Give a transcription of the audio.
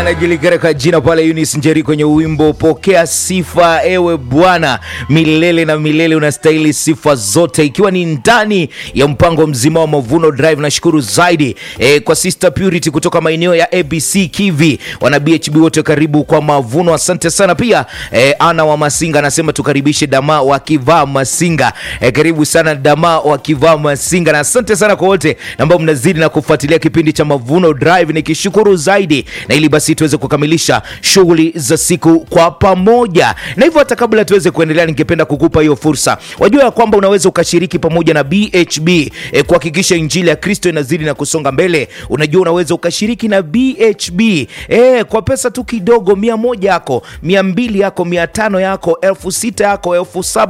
anajulikana kwa jina pale Eunice Njeri kwenye wimbo pokea sifa ewe Bwana milele na milele, unastahili sifa zote, ikiwa ni ndani ya mpango mzima wa Mavuno Drive. Nashukuru zaidi e, kwa Sister Purity kutoka maeneo ya ABC Kivi, wana BHB wote, karibu kwa Mavuno, asante sana pia. E, Ana wa Masinga anasema tukaribishe Dama wakivaa Masinga. E, karibu sana Dama wakivaa Masinga, na asante sana kwa wote ambao mnazidi na kufuatilia kipindi cha Mavuno Drive, nikishukuru zaidi na ili basi tuweze kukamilisha shughuli za siku kwa pamoja. Na hivyo hata kabla tuweze kuendelea, ningependa kukupa hiyo fursa. Wajua ya kwamba unaweza ukashiriki pamoja na BHB e, kuhakikisha injili ya Kristo inazidi na kusonga mbele. Unajua unaweza ukashiriki na BHB e, kwa pesa tu kidogo, mia moja yako, mia mbili yako, mia tano yako, elfu sita yako, elfu saba